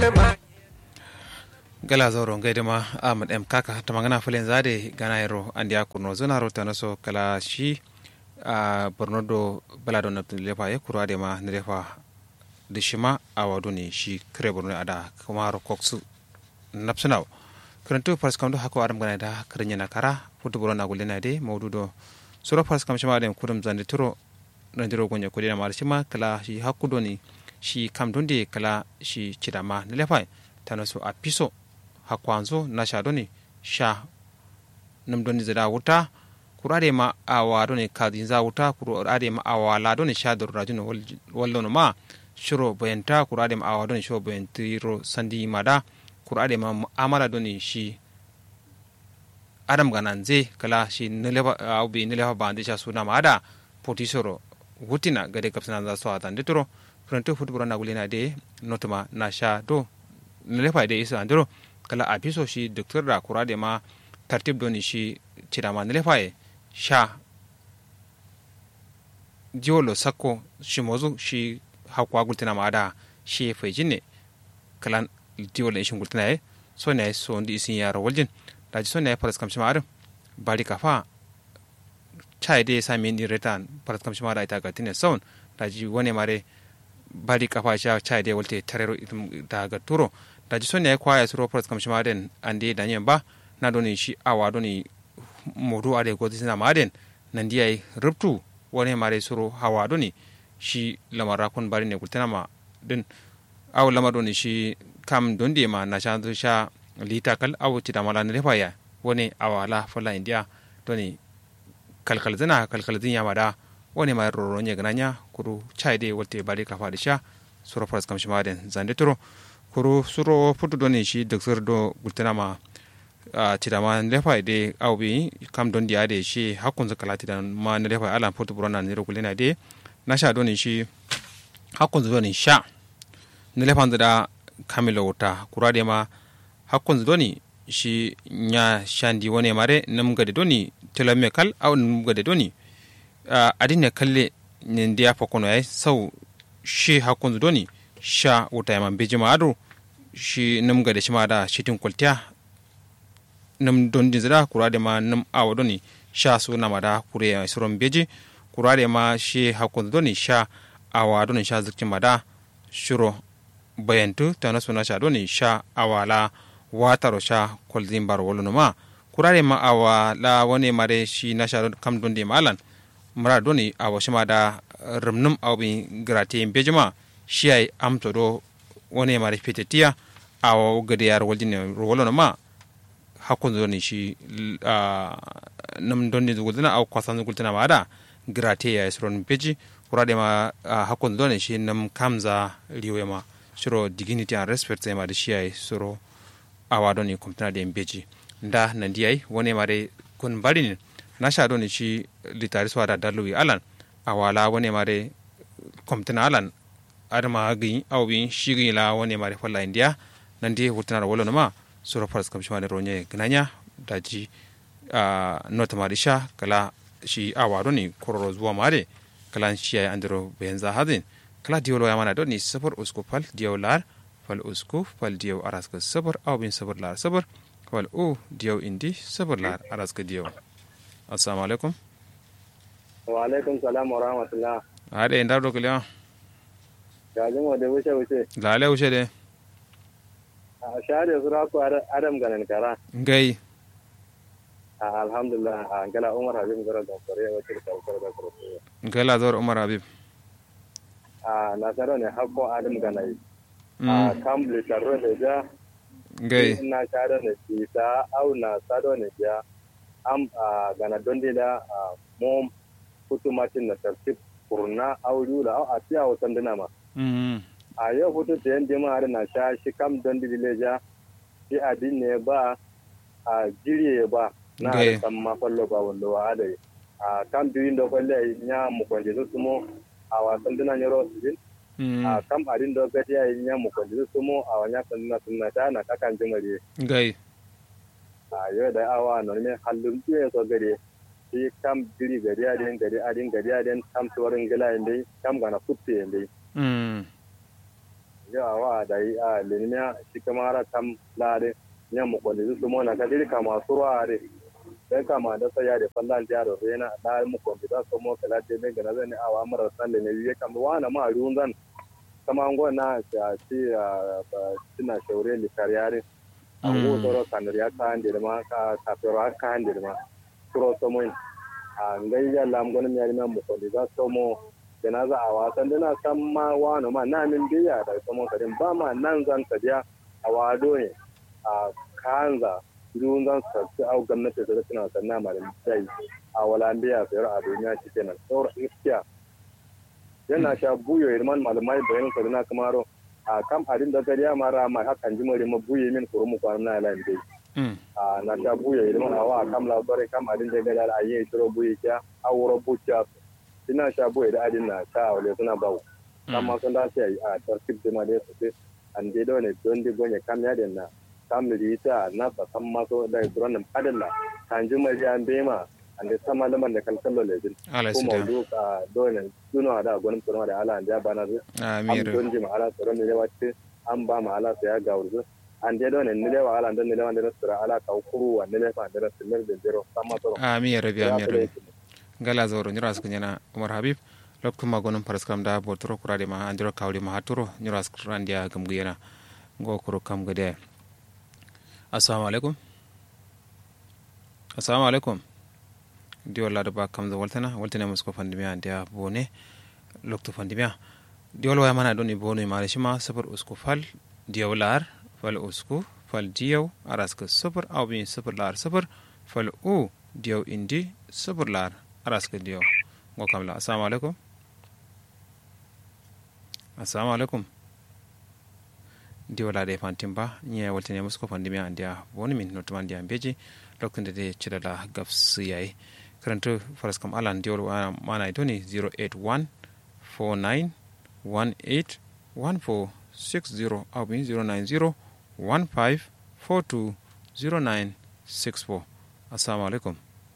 gala zoro gaida ma ahmad m kaka ta magana filin zade gana yaro andi ya kurno zuna rota na so kala shi a borno do bala do nabtu lefa ya kura de ma ne lefa da shi ma a wado ne shi kare borno ada kuma ro koksu napsunaw karantu fars kam do hako adam gana da karanya na kara futu borno na gulena de mawdu do sura fars kam shima de kudum zande turo ranjiro gonya kudina ma shi ma kala shi hakudo ne shi kam donde kala shi chidama ne lefa tano so a piso hakwanzo na sha doni sha nam doni zada wuta kurade ma awa doni kadin za wuta kurade ma awa la doni sha dur rajun wallo ma shiro bayanta kurade ma awa doni shiro bayantiro sandi mada kurade ma amala doni shi adam gananze kala shi nileba aubi nileba bande sha suna mada potisoro wutina gade kapsana za so atan ditoro pronto futbura na gulena de notuma na sha do nilefa de isa andiro kala a piso shi docteur da kura da ma tartib doni shi cirama na lefaye sha jiwolo sakko shi mozu shi hakwa gultina ma da shi fai jinne kala jiwolo ishin gultina ye so ne so ndi isin yaro waljin da ji so ne faras kamshi ma'arin bari kafa chai de sa min retan faras kamshi ma da ita ga tine saun da ji wani mare bari kafa sha chai de walte tarero da ga turo da ji son ya kwaya suro pras kam shima den ande da nyen ba na doni shi awa doni modu ade ko tisina maden nan diya rubtu wani mare suro hawa doni shi lamara kun bari ne kultana ma din aw lamar doni shi kam dondi ma na sha sha lita kal aw ti da mala ne fa ya wani awala fala india doni kalkal zina kalkal zin ya mada wani ma roro nye gananya kuru chai de wolte bari kafa da sha suro pras kam shima den zande turo kuru suro putu doni shi docteur do gultenama a tidama lefa de awbi kam don diya de shi hakkun zakala tidan ma ne lefa ala putu burana ne gulena de na sha doni shi hakkun doni sha ne lefa da kamilo wuta kura de ma hakkun doni shi nya shandi wone mare nam gade doni telame kal aw nam gade doni adine kalle ne ndiya fokono ay sau shi hakkun doni sha wuta ya mambe jima ado shi num ga da shi ma da shitin kwaltiya num don din zira kura da ma num awa doni sha su na ma da kure ya suron beji kura da ma shi hakun doni sha awa doni sha zikin ma da shiro bayantu ta na suna sha doni sha awa la wataro sha kwalzin bar wolo ma kura da ma awa la wani mare shi na sha kam don di malan mara doni awa shi ma da rumnum awbi grate bejima shiyai amto do woni mari fitetiya awo gade yar waljine wolono ma hakkun zoni shi nam donni zugultina aw kwasan zugultina ma da grate ya isron beji kurade ma hakkun zoni shi nam kamza riwe ma shiro dignity and respect ma da shiyai suro awa doni kumtina da beji nda nandiyai woni mare kun barin na sha doni shi litari swada daluwi alan awala woni mare kumtina alan adama gi aw bi shigi la woni mari falla india nan di wutana wolo ma sura fars kam shima ronye gnanya daji a nota marisha kala shi awa ni kororo zuwa mare kala shi ya andro benza hadin kala diwlo ya mana doni safar usku fal diyaw lar fal usku fal diyaw araska safar aw bin safar lar safar fal u diyaw indi safar lar araska diyaw assalamu alaikum wa alaikum salam wa rahmatullah ade ndar do kala gajin wa da wuce wuce lale wuce de a share su raku adam ganin kara ngai a alhamdulillah a gala umar habib gara da kore wacce da kare da kore ngai la zor umar habib a nasaro ne hakko adam ganai a kamble taro ne ja ngai na share ne isa au na sado ne ja am a gana dondi da mom kutumatin na tartib kurna au yula au a tiya wutan dina ma a yau hutu ta yan jima har na sha shi kam don dileja shi adin ne ba a jirye ba na da san ma fallo ba wallo wa adai a kam duyin da kwalle nya mu kwanje su mo a wasan dina ne ro din a kam adin da gadi ya nya mu kwanje su mo a wanya san dina sunna ta na kakan jimare gai a yau da awa no ne hallun tuye so gare shi kam diri gari adin gari adin gari adin kam tuwarin gila indai kam gana kutte indai yawa da yi a linimiya shi kamara tam lare yan mu kwalli su mo na kadiri kama surwa are dan kama da saya da fallan da yaro rena da mu kwalli da so mo kala te ben gana zan awa mara san da ne yi kama wana ma ruwan zan kama ngo na ta ci a sina shaure li kariyare an go toro kanar ya ka hande da ma ka ka fero ka hande da ma kuro so mo a ngai ya lam gonin yari na mu kwalli da so mo da za a wasan dana san ma wani ma na min biya da saman karin ba ma nan zan tafiya a wado ne a kanza dun zan sarki au gwamnati da suna sanna ma da sai a wala biya sayar a duniya shi kenan sauran iskiya yana sha buyo irman malamai bayan sa na kamaro a kam adin da gariya mara ma hakan jimare ma buye min kurumu kwanan na lan dai a na sha buyo irman awa kam labarai kam adin da gariya a yi shiro buye kya a wuro buciya ina sha boye da adin na ta wale suna bawo amma sun da sai a tarkib da ma da su an dai da ne don di gonye kam ya den na kam da ita na sa san ma so da duran nan adin na kan ji mai an be ma an da sama laman da kalkallo le din ko mawdu ka dole duno da gonin tsoron da ala da bana zu amin don ji ma ala tsoron ne wacce an ba ma ala ya ga wurzu an dai da ne ne wa ala dan ne da wanda da ala ka kuru wa ne fa da rasul da zero sama tsoron amin ya rabi amin ya rabi gala zoro nyura su nyana umar habib loktu magonum paras kam da botoro kurade ma andiro kawli ma haturo nyura su randia gam guyena go kuro kam gade assalamu alaikum assalamu alaikum di wala da ba kam da waltana waltana musko fandimiya dia bone loktu fandimiya di wala waya mana doni bone ma shima sabar usko fal diyaw lar fal usku fal diyaw araska sabar awbi sabar lar sabar fal u diyaw indi sabar lar araska diyo ngo kamla assalamu alaikum assalamu alaikum di wala de fantin ba nya walta ne musko fandi mi andia woni min no tamandi ambeji lokun de cida la gafs yayi karanto faras kam alan di wala mana doni 081 49 18 1460 au bin 090 15 42 0964 assalamu alaikum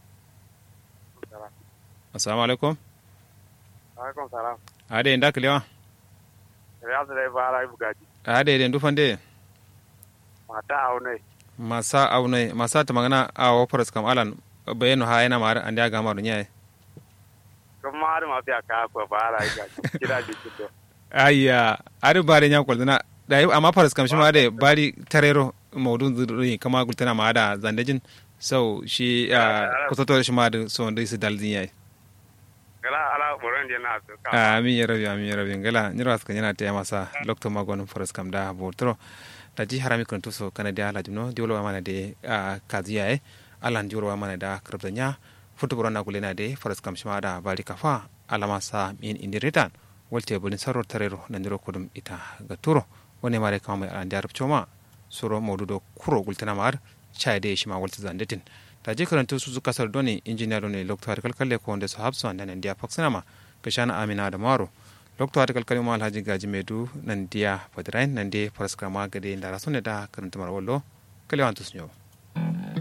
assalamu alaikum alaikum salam ade nda kilewa riyadu dai bara bugaji ade den dufande mata aunai masa aunai masa ta magana a wafaras kam alan bayanu ha yana mara an ga maru nyaye kuma har ma biya ka ko bara ga kira ji kido ayya ari bare nya kwal na da amma faras kam shi ma da bari tarero maudun zuri kama gultana ma da zandajin sau shi kusato shi ma da so da su daldin yayi gala ala boron je na su amin ya rabi amin ya rabi gala ni ras kan yana ta masa lokto magon faras kam da botro da ji harami kan tuso kana da ala jino diolo mana de kaziya e alan diolo mana da krabdanya futu borona kulena de faras kam shima da bari kafa alama sa min indiritan wolte bulin saror tarero nandiro kudum ita ga turo wone mare kama mai an darab choma suro modudo kuro gultana mar chai de shima wolte zandetin ta je karanta su kasar doni injiniya ne lokto har kalkalle ko wanda su habsu an nan dia faksanama ga shana amina da maro lokto har kalkalle ma alhaji gaji medu nan dia fadrain nan de faraskama gade da rasune da karanta mar wallo kalewan tusnyo